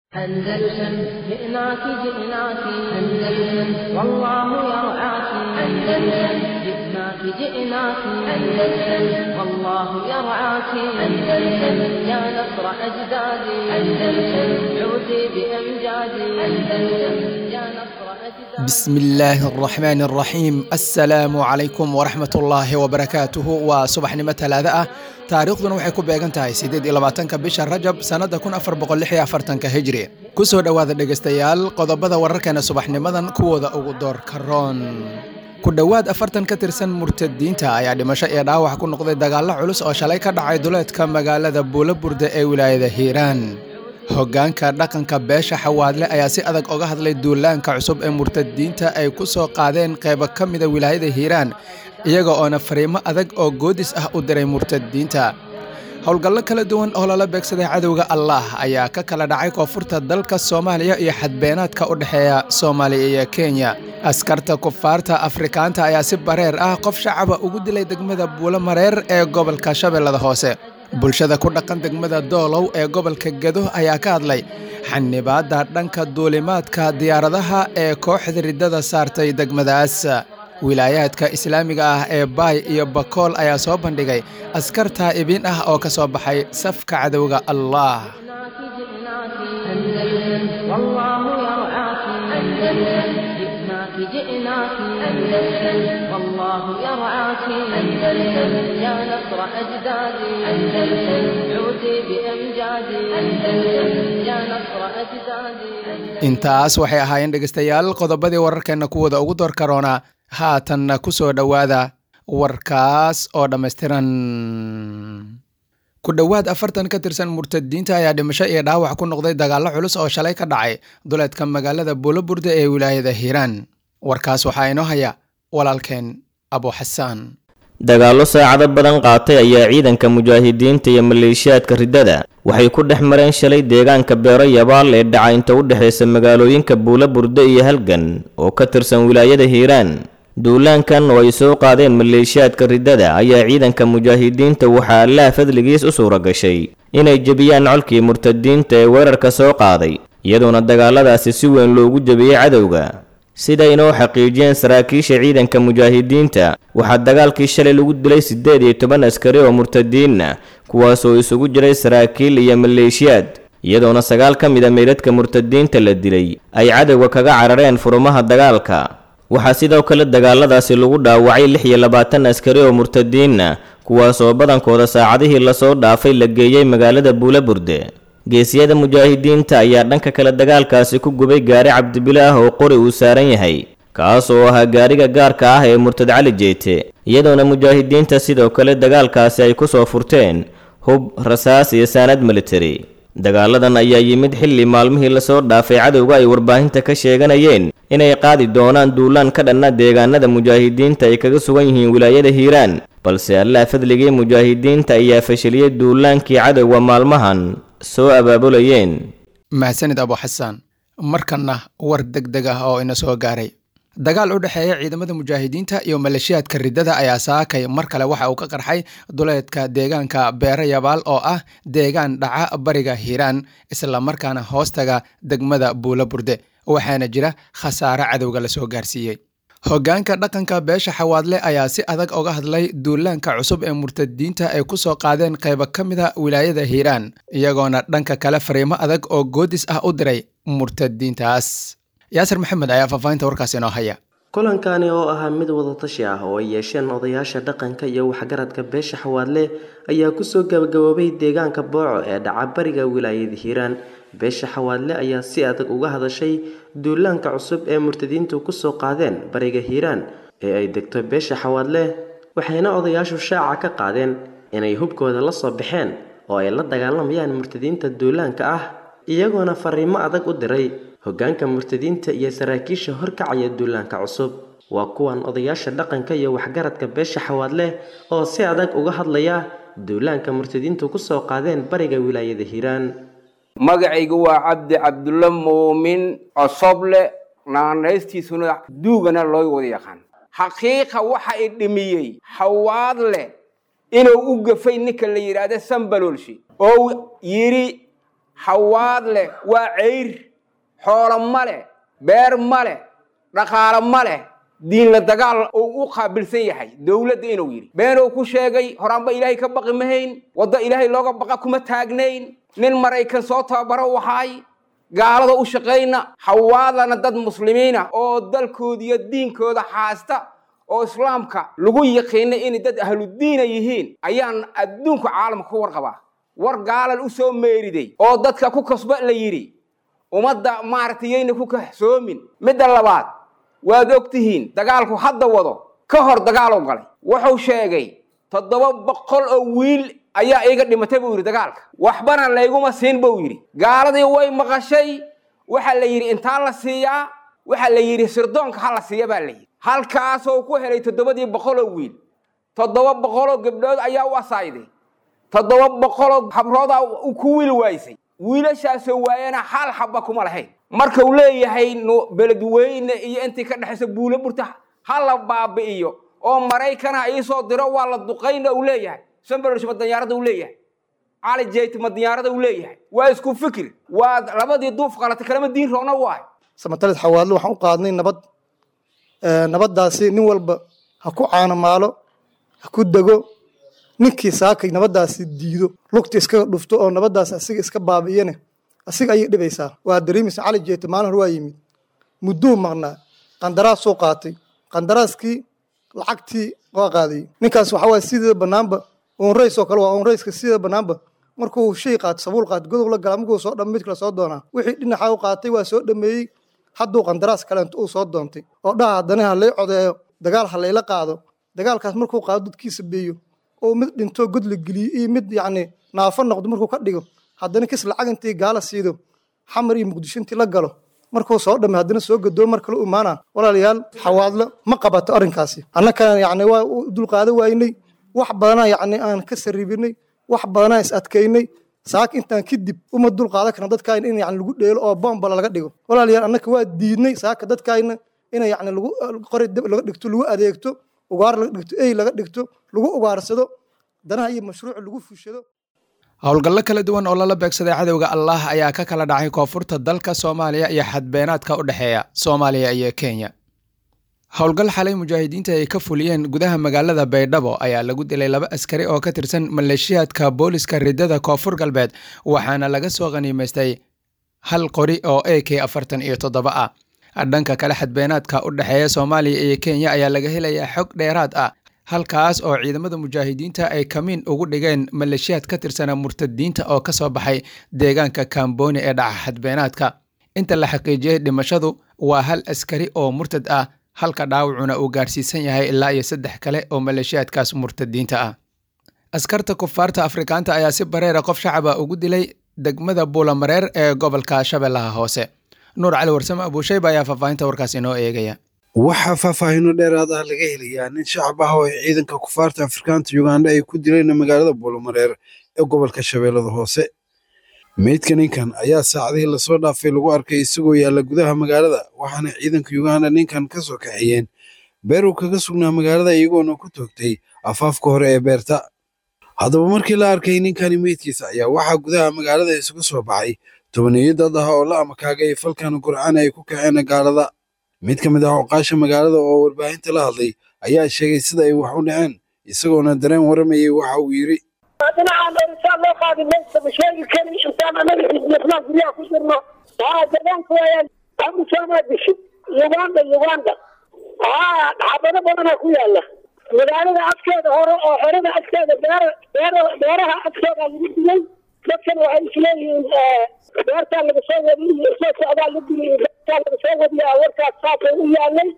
أندلسن جئناك جئناك أندلسن والله يرعاك أندلسن جئناك جئناك أندلسن والله يرعاك أندلسن يا نصر أجدادي أندلسن عودي بأمجادي أندلسن يا نصر أجدادي بسم الله الرحمن الرحيم السلام عليكم ورحمة الله وبركاته وصبحنimo talaada ah taariikhduna waxay ku beegan tahay sideed iyo labaatanka bisha rajab sannada kun afar boqol lix iyo afartanka hijri kusoo dhowaada dhegaystayaal qodobada wararkeena subaxnimadan kuwooda ugu doorka roon ku dhowaad afartan ka tirsan murtadiinta ayaa dhimasho iyo dhaawac ku noqday dagaallo culus oo shalay ka dhacay duleedka magaalada buulaburde ee wilaayada hiiraan hoggaanka dhaqanka beesha xawaadle ayaa si adag oga hadlay duulaanka cusub ee murtadiinta ay ku soo qaadeen qaybo ka mida wilaayada hiiraan iyaga oona fariimo adag oo goodis ah u diray murtadiinta howlgallo kala duwan oo lala beegsaday cadowga allah ayaa ka kala dhacay koonfurta dalka soomaaliya iyo xadbeenaadka u dhexeeya soomaaliya iyo kenya askarta kufaarta afrikaanta ayaa si bareer ah qof shacaba ugu dilay degmada buulo mareer ee gobolka shabeellada hoose bulshada ku dhaqan degmada doolow ee gobolka gedo ayaa ka hadlay xanibaadda dhanka duulimaadka diyaaradaha ee kooxda riddada saartay degmadaas wilaayaadka islaamiga ah ee baay iyo bakool ayaa soo bandhigay askar taa'ibiin ah oo ka soo baxay safka cadowga allah جئناك جئناك أندلسن والله يرعاك أندلسن جئناك جئناك أندلسن والله يرعاك أندلسن يا نصر أجدادي أندلسن عودي بأمجادي أندلسن يا نصر أجدادي intaas waxay ahaayeen dhegaystayaal qodobadii wararkeenna kuwooda ugu door karoona haatanna ku soo dhowaada warkaas oo dhammaystiran ku dhowaad afartan ka tirsan murtadiinta ayaa dhimasho iyo dhaawac ku noqday dagaallo culus oo shalay ka dhacay duleedka magaalada buulaburde ee wilaayada hiiraan warkaas waxaa inoo haya walaalkeen abu xasaan dagaallo saacado badan qaatay ayaa ciidanka mujaahidiinta iyo maleeshiyaadka riddada waxay ku dhex mareen shalay deegaanka beero yabaal ee dhaca inta u dhexaysa magaalooyinka buula burde iyo halgan oo ka tirsan wilaayada hiiraan duulaankan oo ay soo qaadeen maleeshiyaadka riddada ayaa ciidanka mujaahidiinta waxaa allaha fadligiis u suura gashay inay jebiyaan colkii murtadiinta ee weerarka soo qaaday iyadoona dagaaladaasi si weyn loogu jebiyey cadowga sida inoo xaqiijiyeen saraakiisha ciidanka mujaahidiinta waxaa dagaalkii shalay lagu dilay siddeed iyo toban askari oo murtadiinna kuwaasoo isugu jiray saraakiil iyo maleeshiyaad iyadoona sagaal ka mid a meydadka murtadiinta la dilay ay cadowga kaga carareen furumaha dagaalka waxaa sidoo kale dagaaladaasi lagu dhaawacay lix iyo labaatan askari oo murtadiinna kuwaasoo badankooda saacadihii lasoo dhaafay la geeyey magaalada buulaburde geesiyada mujaahidiinta ayaa dhanka kale dagaalkaasi ku gubay gaari cabdibile ah oo qori uu saaran yahay kaas oo ahaa gaariga gaarka ah ee murtad cali jeete iyadoona mujaahidiinta sidoo kale dagaalkaasi ay ku soo furteen hub rasaas iyo saanad militari dagaaladan ayaa yimid xilli maalmihii lasoo dhaafay cadowga ay warbaahinta ka sheeganayeen inay qaadi doonaan duulaan ka dhanna deegaanada mujaahidiinta ay kaga sugan yihiin wilaayada hiiraan balse allah fadligii mujaahidiinta ayaa fashiliyey duulaankii cadowga maalmahan soo abaabulayeen mahadsanid abu xasaan markanna war deg deg ah oo ina soo gaaray dagaal u dhexeeya ciidamada mujaahidiinta iyo maleeshiyaadka riddada ayaa saakay mar kale waxa uu ka qarxay duleedka deegaanka beere yabaal oo ah deegaan dhaca bariga hiiraan islamarkaana hoostaga degmada buula burde waxaana jira khasaare cadowga lasoo gaarsiiyey hoggaanka dhaqanka beesha xawaadle ayaa si adag oga hadlay duulaanka cusub ee murtadiinta ay ku soo qaadeen qaybo ka mida wilaayada hiiraan iyagoona dhanka kale fariimo adag oo goodis ah u diray murtadiintaas yaasir maxamed ayaa faahfaahinta warkaas inoo haya kulankani oo ahaa mid wadatashi ah oo ay yeesheen odayaasha dhaqanka iyo waxgaradka beesha xawaadle ayaa kusoo gabagaboobay deegaanka booco ee dhaca bariga wilaayada hiiraan beesha xawaadle ayaa si adag uga hadashay duulaanka cusub ee murtadiintu kusoo qaadeen bariga hiiraan ee ay degto beesha xawaadle waxayna odayaashu shaaca ka qaadeen inay hubkooda la soo baxeen oo ay la dagaalamayaan murtadiinta duulaanka ah iyagoona fariimo adag u diray hoggaanka murtadiinta iyo saraakiisha horkacaya duulaanka cusub waa kuwan odayaasha dhaqanka iyo waxgaradka beesha xawaadle oo si adag uga hadlaya duulaanka murtadiintu kusoo qaadeen bariga wilaayada hiiraan magacaygu waa cabdi cabdulla muumin cosoble naanaystiisuna duugana loo wada yaqaan xaqiiqa waxa i dhimiyey xawaadle inuu u gafay ninka la yidhaahda sambaloolshi oo yidhi xawaad leh waa ceyr xoolo ma leh beer ma leh dhaqaalo ma leh diinla dagaal uu u qaabilsan yahay dowladda inuu yidhi beenuu ku sheegay horaanba ilaahay ka baqi mahayn waddo ilaahay looga baqa kuma taagnayn nin maraykan soo tababaro waxaay gaalada u shaqayna xawaadana dad muslimiina oo dalkooda iyo diinkooda haasta oo islaamka lagu yaqiina inay dad ahludiina yihiin ayaan adduunka caalamka ku warqabaa war gaalan u soo meeriday oo dadka ku kasba la yidhi ummadda maaragtay yayna ku kahsoomin midda labaad waad og tihiin dagaalku hadda wado ka hor dagaaluu galay wuxuu sheegay toddoba boqol oo wiil ayaa iiga dhimatay buu yidhi dagaalka waxbana layguma siin buu yidhi gaaladii way maqashay waxaa la yidhi intaa la siiyaa waxaa la yidhi sirdoonka ha la siiya baa la yidhi halkaasoo ku helay toddobadii boqoloo wiil toddoba boqoloo gabdhood ayaa u asaayday toddoba boqoloo habroodaa ku wiil waaysay wiilashaasoo waayana hal xabba kuma lahayn marka uu leeyahay beledweyne iyo intii ka dhexaysa buulo burta ha la baabi'iyo oo maraykana iisoo diro waa la duqayna uu leeyahay sambersh ma danyaarada uu leeyahay cali jeyt ma danyaarada uu leeyahay waa isku fikir waa labadii duuf qalatay kalama diin roona waay samatalid xawaadlo waxaan u qaadnay nabad nabaddaasi nin walba ha ku caanamaalo ha ku dego ninkii saakay nabaddaasi diido lugta iskaga dhufto oo nabaddaasi asiga iska baabi'iyane asiga ayay dhibaysaa waa dareemaysa cali jeeto maalin hore waa yimid mudduu maqnaa qandaraasuu qaatay qandaraaskii lacagtii waa qaadayey ninkaas waxaa waaya sidii bannaanba onrays oo kale waa onrayska sidii bannaanba markuu shay qaato sabuul qaato godob la galaa markuu soo dham mid kale soo doonaa wixii dhinaxa u qaatay waa soo dhameeyey hadduu qandaraas kaleento uu soo doontay oo dhaha haddana ha lay codeeyo dagaal ha layla qaado dagaalkaas markuu qaado dadkiisa beeyo oo mid dhintoo god la geliyo iyo mid yacni naafo noqdo markuu ka dhigo haddana kis lacag intii gaala siido xamar iyo muqdisho intii la galo markuu soo dhammay haddana soo gadoo mar kale u imaanaa walaalayaal xawaadlo ma qabato arrinkaasi annakana yacni waa u dulqaado waynay wax badanaa yacni aan ka sarribinay wax badanaa is adkaynay saaka intaan kadib uma dulqaadan karna dadkaayna in yani lagu dheelo oo bombala laga dhigo walaalayaal annaka waa diidnay saaka dadkaayna in yani lagu qori dab laga dhigto lagu adeegto ugaar laga dhigto ey laga dhigto lagu ugaarsado danaha iyo mashruuc lagu fushado howlgallo kala duwan oo lala beegsaday cadowga allah ayaa ka kala dhacay koonfurta dalka soomaaliya iyo xadbeenaadka u dhexeeya soomaaliya iyo kenya howlgal xalay mujaahidiinta ay ka fuliyeen gudaha magaalada baydhabo ayaa lagu dilay laba askari oo ka tirsan maleeshiyaadka booliska ridada koonfur galbeed waxaana laga soo khaniimaystay hal qori oo a k afartan iyo toddoba ah dhanka kale xadbeenaadka u dhexeeya soomaaliya iyo kenya ayaa laga helayaa xog dheeraad ah halkaas oo ciidamada mujaahidiinta ay kamiin ugu dhigeen maleeshiyaad ka tirsana murtadiinta oo ka soo baxay deegaanka kamboni ee dhaca xadbeenaadka inta la xaqiijiyey dhimashadu waa hal askari oo murtad ah halka dhaawacuna uu gaarsiisan yahay ilaa iyo saddex kale oo maleeshiyaadkaas murtadiinta ah askarta kufaarta afrikaanta ayaa si bareera qof shacaba ugu dilay degmada buulamareer ee gobolka shabeellaha hoose nuur cali warsame abuushayba ayaa faahfaahinta warkaas inoo eegaya waxaa faahfaahino dheeraad ah laga helayaa nin shacab ah oo ciidanka kufaarta afrikaanta uganda ay ku dileen magaalada buulamareer ee gobolka shabeellada hoose meydka ninkan ayaa saacadihii lasoo dhaafay lagu arkay isagoo yaalla gudaha magaalada waxaana ciidanka uganda ninkan ka soo kaxeeyeen beer uu kaga sugnaa magaalada iyagoona ku toogtay afaafka hore ee beerta haddaba markii la arkay ninkani meydkiisa ayaa waxaa gudaha magaalada isugu soo baxay tobaniyo dad ah oo la amakaagay falkan gurcaan ay ku kaceen gaalada mid ka mid ah oqaasha magaalada oo warbaahinta la hadlay ayaa sheegay sida ay wax u dhaceen isagoona dareen waramayay waxa uu yidhi dhinacaan dhorisaan loo qaadi maysa ma sheegi karin intaan anaga xisbiyasnaan guryaha ku jirno haa deegaanka waayaan amusaamaa dishid uganda uganda haa xabado badanaa ku yaala magaalada afkeeda hore oo xerada afkeeda beer beer beeraha afkeeda lagu dilay dadkan waxay isleeyihiin beertaa laga soo wadi iyo soo socdaa la dilay beertaa laga soo wadiyaa warkaas saasay u yaalay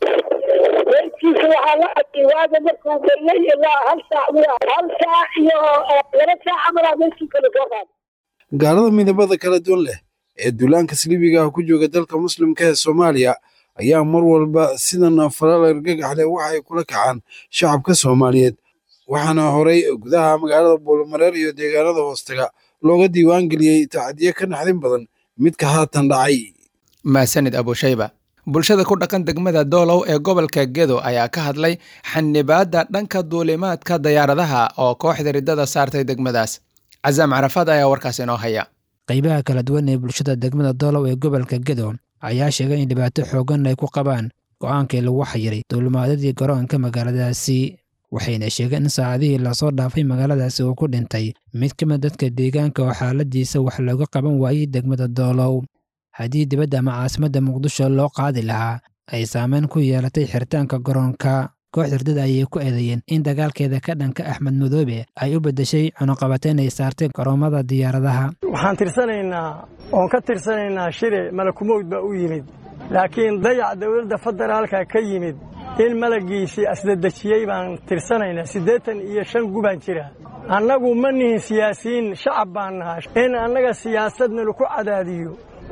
meydkiisa waxaa la arkay waaga markuu bariyay ilaa hal saac miya hal saac iyo laba saac camalaa meydkiisa la soo qaaday gaalada midabada kala duwan leh ee duulaanka saliibiga ah ku jooga dalka muslimka ee soomaaliya ayaa mar walba sidan falal argagax leh waxa ay kula kacaan shacabka soomaaliyeed waxaana horay gudaha magaalada buulamareer iyo deegaanada hoostaga looga diiwaan geliyey tacadiye ka naxdin badan midka haatan dhacay maasanid abushayba bulshada ku dhaqan degmada doolow ee gobolka gedo ayaa ka hadlay xanibaadda dhanka duulimaadka dayaaradaha oo kooxda riddada saartay degmadaas casaam carafaad ayaa warkaas inoo haya qaybaha kala duwan ee bulshada degmada doolow ee gobolka gedo ayaa sheegay in dhibaato xooggan ay ku qabaan go'aankii lagu xayiray duulimaadadii garoonka magaaladaasi waxayna sheegeen in saacadihii lasoo dhaafay magaaladaasi uu ku dhintay mid ka mid dadka deegaanka oo xaaladiisa wax looga qaban waayey degmada doolow haddii dibadda ama caasimadda muqdisho loo qaadi lahaa ay saameyn ku yeelatay xiritaanka garoonka koox hurdada ayay ku eedeeyeen in dagaalkeeda ka dhanka axmed madoobe ay u beddeshay cunuqabateyn ay saartay garoomada diyaaradaha waxaan tirsanaynaa oon ka tirsanaynaa shire malakumowd baa u yimid laakiin dayac dowladda federaalka ka yimid in malaggiisii asdadejiyey baan tirsanaynaa siddeetan iyo shan gubaan jira annagu ma nihin siyaasiyiin shacab baan nahaa in annaga siyaasadna laku cadaadiyo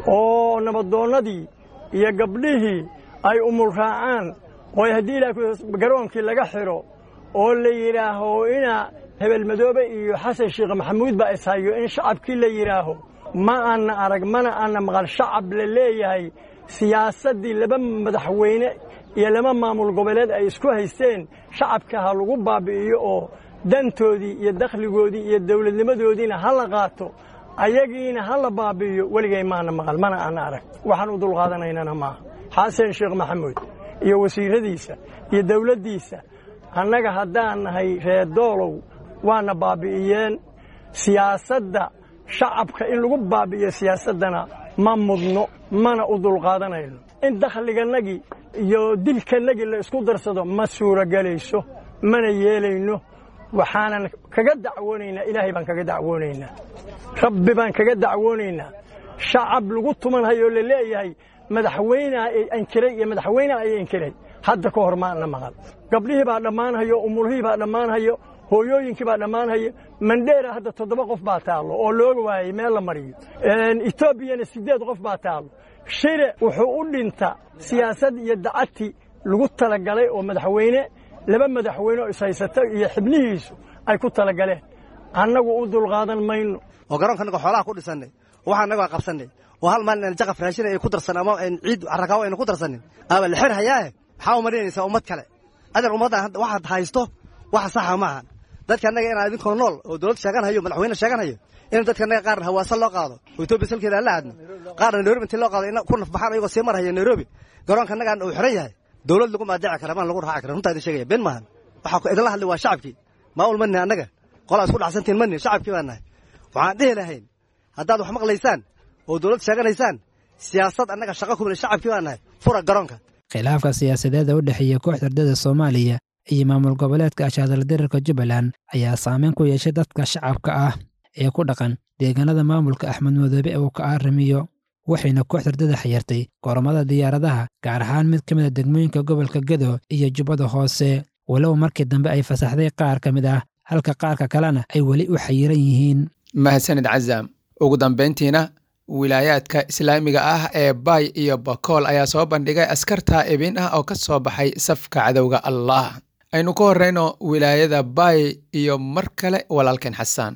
oo nabadoonnadii iyo gabdhihii ay umul raacaan oo haddii ilaa garoonkii laga xidho oo la yidhaaho ina hebel madoobe iyo xasan sheekh maxamuud baa ishayo in shacabkii la yidhaaho ma aanna arag mana aanna maqal shacab la leeyahay siyaasaddii laba madaxweyne iyo laba maamul goboleed ay isku haysteen shacabka ha lagu baabi'iyo oo dantoodii iyo dakhligoodii iyo dawladnimadoodiina ha la qaato ayagiina ha la baabi'iyo weligay maana maqal mana aanna arag waxaan u dulqaadanaynana maaha xasan sheekh maxamuud iyo wasiiradiisa iyo dawladdiisa annaga haddaan nahay reer doolow waana baabi'iyeen siyaasadda shacabka in lagu baabi'iyo siyaasaddana ma mudno mana u dulqaadanayno in dakhligannagii iyo dilkannagii la isku darsado ma suuragelayso mana yeelayno waxaanan kaga dacwoonaynaa ilaahay baan kaga dacwoonaynaa rabbi baan kaga dacwoonaynaa shacab lagu tumanhayoo la leeyahay madaxweyneha ay ankiray iyo madaxweyneha ay ankiray hadda ka hor maana maqal gabdhihii baa dhammaanhayo umulhihii baa dhammaanhayo hooyooyinkii baa dhammaanhayo mandheera hadda toddoba qof baa taallo oo looga waayey meel la mariyo etoobiyana siddeed qof baa taallo shire wuxuu u dhinta siyaasad iyo dacadti lagu talagalay oo madaxweyne laba madaxweyne oo ishaysata iyo xibnihiisu ay ku talagaleen annagu u dulqaadan mayno oo garoonka annaga xoolaha ku dhisannay waxaa annaga waa qabsannay oo hal maalin aan jaqaf raashin ay ku darsan ama ciid carrakaawo aynu ku darsanin aaba la xir hayaahe maxaa u marinaysaa ummad kale adan ummaddan waxaad haysto waxa saxa maaha dadka annaga inaan idinkoo nool oo dowlad sheegan hayo madaxweyne sheegan hayo in dadka annaga qaarna hawaasa loo qaado oo etoobiya salkeeda aan la aadno qaarna nairobi intii loo qaado in ku nafbaxaan ayagoo sii marhaya nairobi garoonka annagaan uu xiran yahay dowlad lagu maadaaci kara maan lagu raaci kara runtaa idin sheegaya been maahan waxaa idinla hadlay waa shacabkii maamul ma nihin annaga qolaa isku dhacsantiin ma nihin shacabkii baan nahay waxaan dhihi lahayn haddaad wax maqlaysaan oo dowlad sheeganaysaan siyaasad annaga shaqa kumila shacabkii baan nahay fura garoonka khilaafka siyaasadeeda u dhexeeya kooxda ardada soomaaliya iyo maamul goboleedka ashaadaladirirka jubbaland ayaa saameyn ku yeeshay dadka shacabka ah ee ku dhaqan deegaanada maamulka axmed madoobe uu ka arrimiyo waxayna kooxda ardada xayirtay goromada diyaaradaha gaar ahaan mid ka mid a degmooyinka gobolka gedo iyo jubbada hoose walow markii dambe ay fasaxday qaar ka mid ah halka qaarka kalena ay weli u xayiran yihiin mahadsanid cazaam ugu dambayntiina wilaayaadka islaamiga ah ee baay iyo bakool ayaa soo bandhigay askar taa'ibin ah oo ka soo baxay safka cadowga allah aynu ka horreyno wilaayada baay iyo mar kale walaalkeen xasaan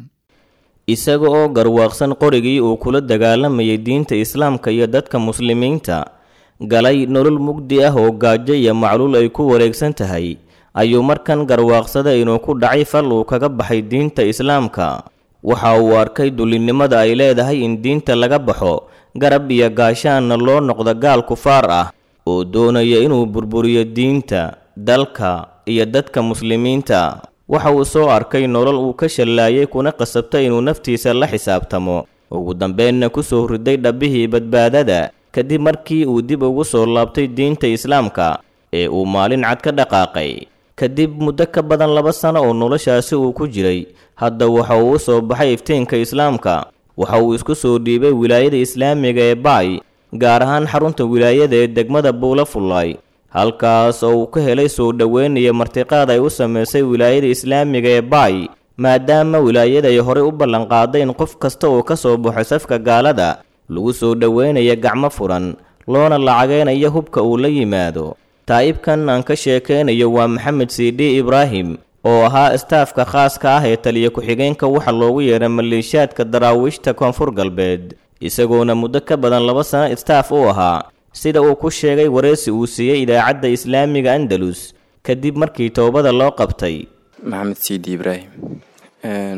isaga oo garwaaqsan qorigii uu kula dagaalamayay diinta islaamka iyo dadka muslimiinta galay nolol mugdi ah oo gaajo iyo macluul ay ku wareegsan tahay ayuu markan garwaaqsaday inuu ku dhacay fal uu kaga baxay diinta islaamka waxa uu arkay dullinnimada ay leedahay in diinta laga baxo garab iyo gaashaanna loo noqdo gaal kufaar ah oo doonaya inuu burburiyo diinta dalka iyo dadka muslimiinta waxa uu soo arkay nolol uu ka shallaayay kuna qasabtay inuu naftiisa la xisaabtamo ugu dambeenna ku soo riday dhabbihii badbaadada kadib markii uu dib ugu soo laabtay diinta islaamka ee uu maalin cad ka dhaqaaqay kadib muddo ka badan laba sano oo noloshaasi uu ku jiray hadda waxa uu u soo baxay iftiinka islaamka waxa uu isku soo dhiibay wilaayada islaamiga ee baay gaar ahaan xarunta wilaayada ee degmada buula fullaay halkaas oo uu ka helay soo dhoweyn iyo martiqaad ay u samaysay wilaayada islaamiga ee baay maadaama wilaayada ay horey u ballanqaaday in qof kasta oo ka soo baxo safka gaalada lagu soo dhoweynaya gacmo furan loona lacageynayo hubka uu la yimaado taa'ibkan aan ka sheekaynayo waa maxamed siidhi ibraahim oo ahaa istaafka khaaska ah ee taliya ku-xigeenka waxa loogu yeedhay maleeshiyaadka daraawiishta koonfur galbeed isagoona muddo ka badan laba sano istaaf u ahaa sida uu ku sheegay wareysi uu siiyey idaacadda islaamiga andalus kadib markii toobada loo qabtay maxamed siidi ibraahim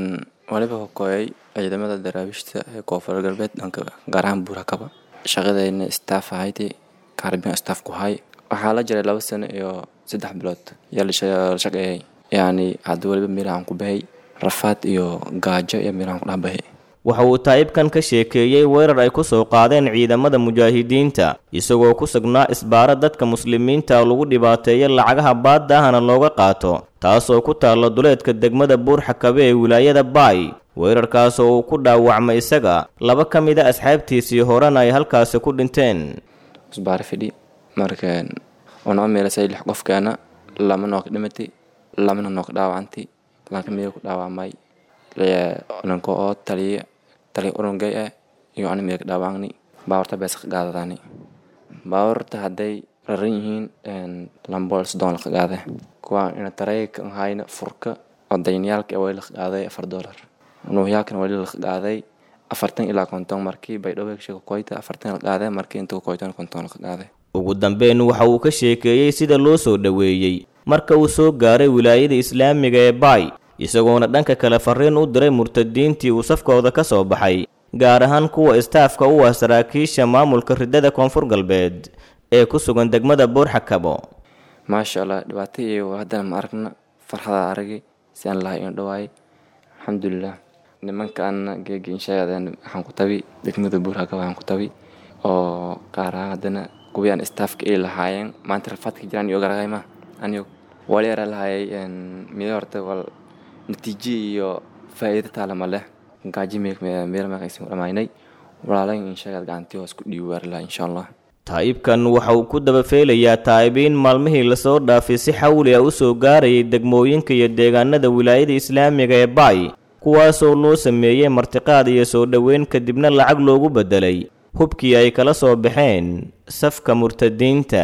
waliba hokooyay ciidamada daraawiishta ee koonfur galbeed dhanka gaar ahaan buurakaba shaqadayna staff ahaydii kaarbiyan staff ku hay waxaa la jiray laba sano iyo saddex bilood yaa la shaqeeyay yacni hadda waliba meelahan ku bahay rafaad iyo gaajo iyo meelahan ku dhex bahay waxa uu taa'ibkan ka sheekeeyey weerar ay ku soo qaadeen ciidamada mujaahidiinta isagoo ku sugnaa isbaara dadka muslimiinta lagu dhibaateeyo lacagaha baadda ahna looga qaato taasoo ku taalla duleedka degmada buurxakabe ee wilaayada baay weerarkaasoo uu ku dhaawacmay isaga laba ka mid a asxaabtiisii horena ay halkaasi ku dhinteen isbaara fidhi marka unoo meelasay lix qofkeena lama nook dhimatay lamana nook dhaawacantay lanka miya ku dhaawacmay nanko oo taliya taliya urungay ah iyo ani miya ka dhaawacni baawarta bees ka qaadadaani baawarta hadday raran yihiin lambool soddon la qaaday kuwa ina tareyka hayna furka oo dayniyaalka way la qaaday afar dollar nuuhyaalkan wali la qaaday afartan ilaa konton markii baydhabo sheeko koyta afartan la qaaday markii inta koytan konton la qaaday ugu dambeyn waxa uu ka sheekeeyey sida loo soo dhoweeyey marka uu soo gaaray wilaayada islaamiga ee baay isagoona dhanka kale fariin u diray murtadiintii uu safkooda ka soo baxay gaar ahaan kuwa istaafka u ah saraakiisha maamulka ridada koonfur galbeed ee ku sugan degmada buurxakabo maasha allah dhibaato iyo haddana ma aragna farxada aragay si aan lahay in dhawaay alxamdulilah nimankaana geegi inshaadeen waxaan ku tabi degmada buurxakabo waxaan ku tabi oo qaar ahaan haddana kuwii aan istaafka ay lahaayeen maanta rafaadka jiraan iyo garagay ma anigo wali ara lahayay mida horta wal natiijo iyo faa'iido taalama leh gaaji meel maqaysan dhamaynay walaalayn inshaagaad gacantii hoos ku dhiibi waari laha insha allah taa'ibkan waxa uu ku dabafeelayaa taa'ibiin maalmihii lasoo dhaafay si xawli ah u soo gaarayay degmooyinka iyo deegaanada wilaayada islaamiga ee baay kuwaasoo loo sameeyey martiqaad iyo soo dhoweyn kadibna lacag loogu beddelay hubkii ay kala soo baxeen safka murtadiinta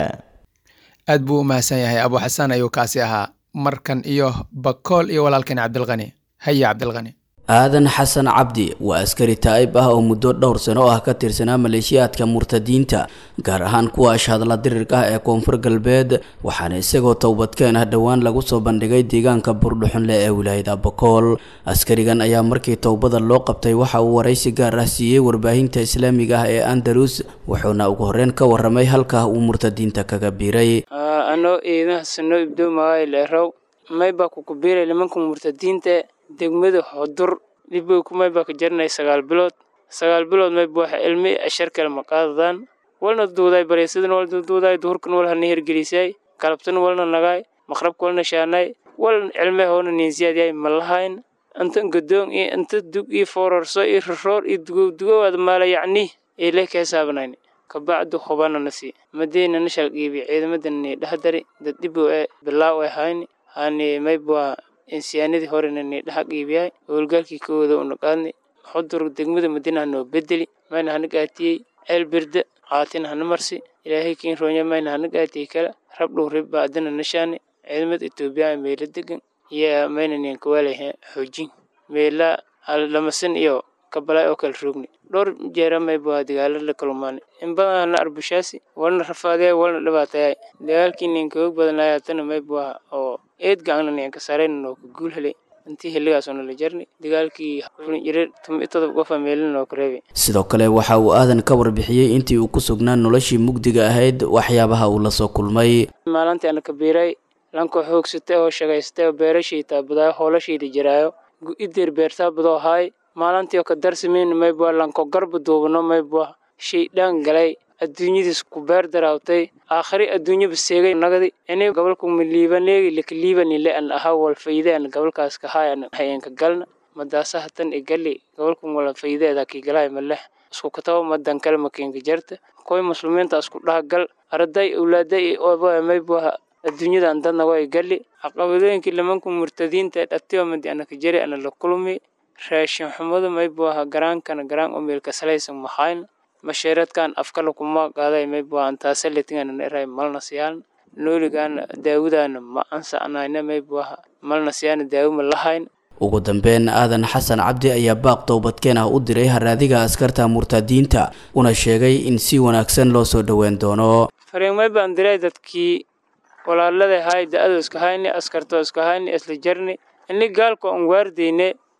aad buu u mahadsan yahay abu xasan ayuu kaasi ahaa markan iyo bakool iyo walaalkeen cabdilqani haya cabdilqani aadan xasan cabdi waa askari taa'ib ah oo muddo dhowr sano ah ka tirsanaa maleeshiyaadka murtadiinta gaar ahaan kuwa ashhadla dirirka ah ee koonfur galbeed waxaana isagoo towbadkeen ah dhowaan lagu soo bandhigay deegaanka buurdhuxunle ee wilaayada bakool askarigan ayaa markii towbada loo qabtay waxa uu waraysi gaar ah siiyey warbaahinta islaamiga ah ee andalus wuxuuna ugu horreyn ka warramay halka uu murtadiinta kaga biiray anoo iidaha sano ibdoomaay leerow maybaa kukubiiray nimanka murtadiinta degmada hodur dhibow kumaybaa ka jarinay sagaal bilood sagaal bilood mayba waxa ilmi ashar kale ma qaadadaan walna duuday bareysadan wal duuday duhurkan wal hana hergelisay kalabtan walna nagaay maqrabka walna shaanay wal cilme hoona niinsiyaadyaay ma lahayn inta gadoon iyo inta dug iyo foorarso iyo roroor iyo dugow dugowaad maala yacni ile ka hisaabanayn kabacdu hubana nasi madeyna nashal qiibi ciidamadan ni dhahdari dad dhibow ee bilaaw ay hayni hani mayba insiyaanadii horena ni dhaha qiibiyay howlgaalkii kooda una qaadnay xudur degmada madina noo bedeli mayna hana gaatiyey ceel birda qaatina hana marsi ilaahay kiin roonya mayna hana gaatiyey kala rabdhow ribba adana nashaani ciidamada etoobiya meela degan iyo mayna nian kawaalahe xoojin meela lamasan iyo kabalaay oo kala roogni dhowr jeera mayba dagaalo la kalumaanay in badan hana arbushaasi walna rafaadaya walna dhibaatayay dagaalkii ninka hoog badanaya tana mayba oo eed gacna ninka sarayna noo ka guul helay intii xilligaasoo nala jarni dagaalkii jiray tumi todob qofa meelina noo ka reebay sidoo kale waxa uu aadan ka warbixiyey intii uu ku sugnaa noloshii mugdiga ahayd waxyaabaha uu la soo kulmay maalintii ana ka biiray lanko xoogsatay oo shagaystay oo beerashii taabadaayo hoolashiida jiraayo idir beertaa badoo haay maalintii oo ka darsameyn maybwa lanko garba duubano maybwa shaydhaan galay adduunyadiis ku beer daraawtay aakhari adduunyaba seegay nagadi ini gobolku miliibaneegi likaliibanile an ahaa wal fayde an gobolkaas ka haay an hayenka galna madaasaha tan i gali gobolku wala faydeeda ki galay maleh isku kataba madan kale makiinka jarta koy muslimiinta isku dhaha gal arday awlaaday oba maybwa adduunyadan dadna way gali caqabadooyinkii limanku murtadiinta dhatiyo madi anaka jari ana la kulmi raashin xumadu maybwaha garaankana garaan umeelka salaysan maxayn masheeradkan afkala kuma qaaday maybwa antaasaletingana eray malna siyaan nooligaana daawudaana ma ansacnayna maybwaha malna siyaana daawuma lahayn ugu dambeyn aadan xasan cabdi ayaa baaq towbadkeen ah u diray haraadiga askarta murtadiinta una sheegay in si wanaagsan loo soo dhoweyn doono fariimay baan diray dadkii walaalada hay da-ado iska hayni askarto iska hayni isla jarni ini gaalka on waardeyne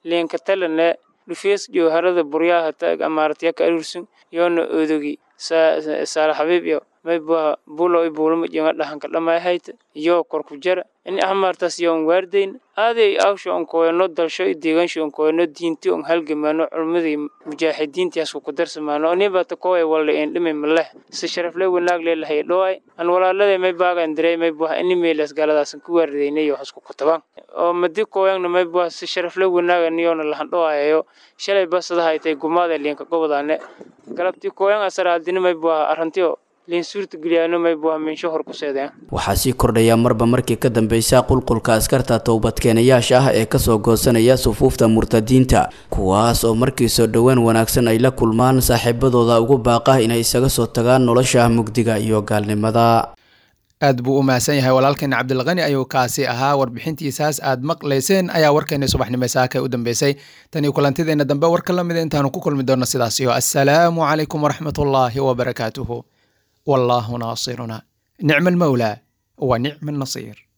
liinka talane dhufees jowharada buryaha taag amaaratya ka arursun yoona odogi saala xabiib iyo mayba bulo bulma jonga dhahanka dhamay hayta iyo korku jara in ahmartas yoon waardayn aaday awsho on koyno dalsho deegaansho on koyno diinti on halgamano culmadii mujaahidiintiyaas ku darsamaano aniba ta koy wala in dhimi maleh si sharaf le wanaag le lahay dhoway an walaalada may baagan diray may baa in meelas galadaas ku waardaynay iyo hasku kutaban oo madi koyan may baa si sharaf le wanaag aniyoona lahan dhowayo shalay basada haytay gumaada liinka gobodane galabti koyan asaraadina may baa arantiyo waxaa sii kordhaya marba markii ka dambeysa qulqulka askarta towbadkeenayaasha ah ee kasoo goosanaya sufuufta murtadiinta kuwaas oo markii soo dhowaan wanaagsan ay la kulmaan saaxiibadooda ugu baaqa inay isaga soo tagaan nolosha mugdiga iyo gaalnimada aad buu u mahadsan yahay walaalkeena cabdilkani ayuu kaasi ahaa warbixintiisaas aad maqlayseen ayaa warkeena subaxnimo saaka u dambeysay tan iyo kulantideena dambe warka lamida intaanu ku kulmi doonno sidaas iyo assalaamu calaykum waraxmatullaahi wabarakaatuhu والله ناصرنا نعم المولى ونعم النصير